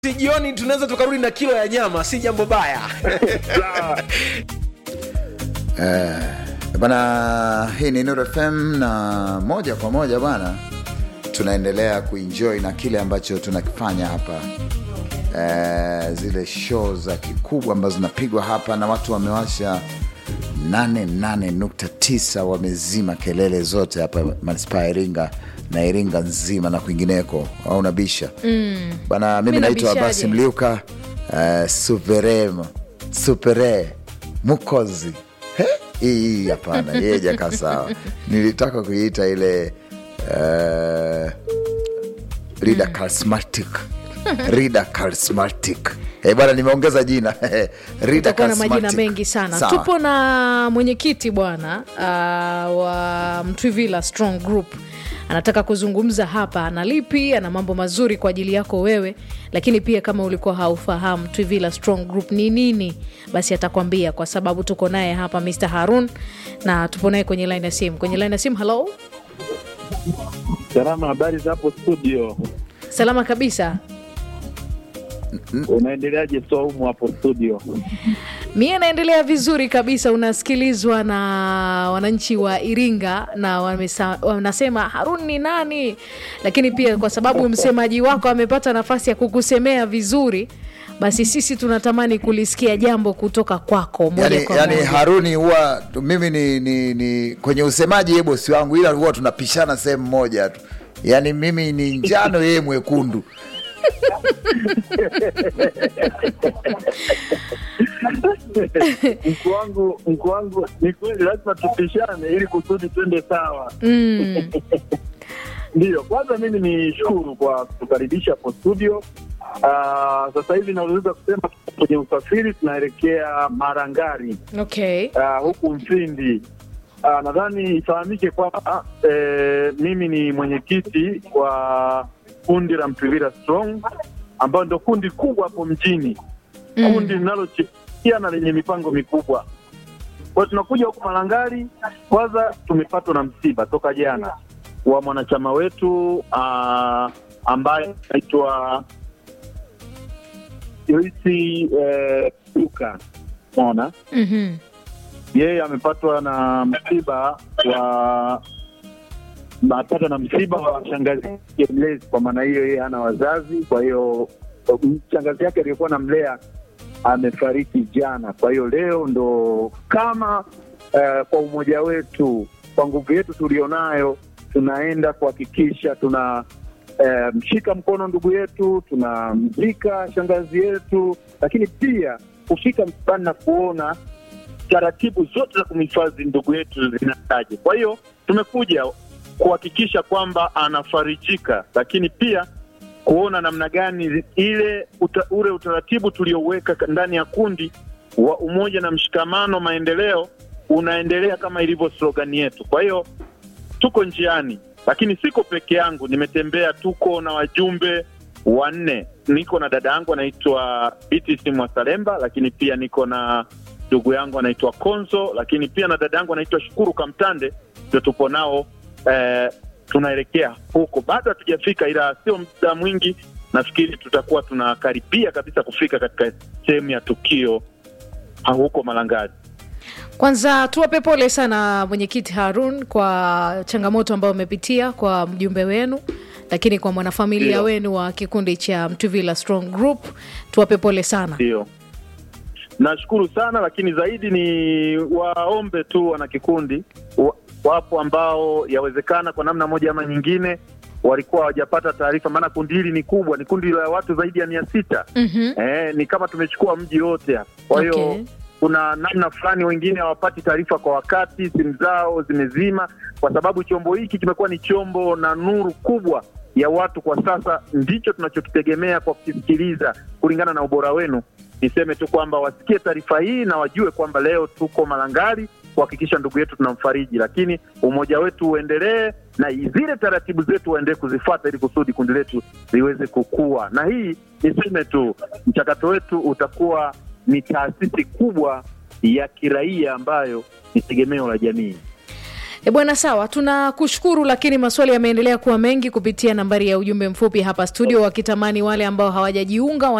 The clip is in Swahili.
Si jioni tunaweza tukarudi na kilo ya nyama, si jambo baya. Bana, hii ni Nuru FM na moja kwa moja bana, tunaendelea kuenjoy na kile ambacho tunakifanya hapa eh, zile show za kikubwa ambazo zinapigwa hapa na watu wamewasha 88.9 wamezima kelele zote hapa manispaa ya Iringa na Iringa nzima na kwingineko, au unabisha mm. Bana, mimi Mi naitwa nabishaje? Abasi Mliuka uh, suveremo supere mukozi He? hii hii hapana, yeye jakaa sawa. Nilitaka kuiita ile uh, rida charismatic rida charismatic Eh, bwana nimeongeza jina rida Tutakuwa na majina charismatic. mengi sana. Sawa. Tupo na mwenyekiti bwana uh, wa Mtwivila Strong Group anataka kuzungumza hapa, ana lipi, ana mambo mazuri kwa ajili yako wewe, lakini pia kama ulikuwa haufahamu Mtwivila Strong Group ni nini, basi atakwambia, kwa sababu tuko naye hapa Mr Harun na tupo naye kwenye line ya simu. Kwenye line ya simu, hello, Salama, habari za hapo studio? salama kabisa. Unaendeleaje Swaumu hapo studio? Mie naendelea vizuri kabisa, unasikilizwa na wananchi wa Iringa na wamesa, wanasema Harun ni nani, lakini pia kwa sababu msemaji wako amepata nafasi ya kukusemea vizuri, basi sisi tunatamani kulisikia jambo kutoka kwako moja yani, kwa yani moja. Haruni huwa mimi ni, ni, ni kwenye usemaji ye bosi wangu, ila huwa tunapishana sehemu moja tu, yani mimi ni njano yeye mwekundu. Mkuu wangu, mkuu wangu, ni kweli lazima tupishane ili kusudi twende sawa. Mm, Ndiyo, kwanza mimi ni shukuru kwa kukaribisha hapo studio. Ah, sasa hivi naweza kusema tuko kwenye usafiri tunaelekea Marangari okay. ah, huku Mfindi. Ah, nadhani ifahamike kwamba eh, mimi ni mwenyekiti wa kundi la Mtwivila Strong ambayo ndio kundi kubwa hapo mjini Mm. kundi linalochikia na lenye mipango mikubwa. Kwa hiyo tunakuja huku Malangari, kwanza tumepatwa na msiba toka jana wa mwanachama wetu uh, ambaye anaitwa Joisi eh, Luka mona Mhm. yeye amepatwa na msiba wa amepatwa na msiba wa shangazi yake mlezi. Kwa maana hiyo, yeye hana wazazi, kwa hiyo shangazi yake aliyekuwa namlea amefariki jana. Kwa hiyo leo ndo kama eh, kwa umoja wetu, kwa nguvu yetu tulionayo, tunaenda kuhakikisha tuna eh, mshika mkono ndugu yetu, tunamzika shangazi yetu, lakini pia kufika msibani na kuona taratibu zote za kumhifadhi ndugu yetu zinataje. Kwa hiyo tumekuja kuhakikisha kwamba anafarijika, lakini pia kuona namna gani ile uta, ule utaratibu tulioweka ndani ya kundi wa umoja na mshikamano maendeleo unaendelea kama ilivyo slogani yetu. Kwa hiyo tuko njiani, lakini siko peke yangu, nimetembea, tuko na wajumbe wanne. Niko na dada yangu anaitwa BTC Mwasalemba, lakini pia niko na ndugu yangu anaitwa Konzo, lakini pia na dada yangu anaitwa Shukuru Kamtande, ndio tupo nao eh, tunaelekea huko. Bado hatujafika, ila sio muda mwingi, nafikiri tutakuwa tunakaribia kabisa kufika katika sehemu ya tukio ha, huko Malangari. Kwanza tuwape pole sana mwenyekiti Harun kwa changamoto ambayo umepitia kwa mjumbe wenu, lakini kwa mwanafamilia Ndio. wenu wa kikundi cha Mtwivila Strong Group tuwape pole sana. Ndio, nashukuru sana, lakini zaidi ni waombe tu wana kikundi, wa- wapo ambao yawezekana kwa namna moja ama nyingine walikuwa hawajapata taarifa, maana kundi hili ni kubwa, ni kundi la watu zaidi ya mia sita. Mhm. Eh, ni kama tumechukua mji wote hapa. Kwa hiyo Okay. kuna namna fulani wengine hawapati taarifa kwa wakati, simu zao zimezima, kwa sababu chombo hiki kimekuwa ni chombo na nuru kubwa ya watu kwa sasa. Ndicho tunachokitegemea kwa kukisikiliza kulingana na ubora wenu. Niseme tu kwamba wasikie taarifa hii na wajue kwamba leo tuko Malangari kuhakikisha ndugu yetu tunamfariji, lakini umoja wetu uendelee na zile taratibu zetu waendelee kuzifuata ili kusudi kundi letu liweze kukua. Na hii niseme tu, mchakato wetu utakuwa ni taasisi kubwa ya kiraia ambayo ni tegemeo la jamii. E bwana, sawa, tunakushukuru, lakini maswali yameendelea kuwa mengi kupitia nambari ya ujumbe mfupi hapa studio, wakitamani wale ambao hawajajiunga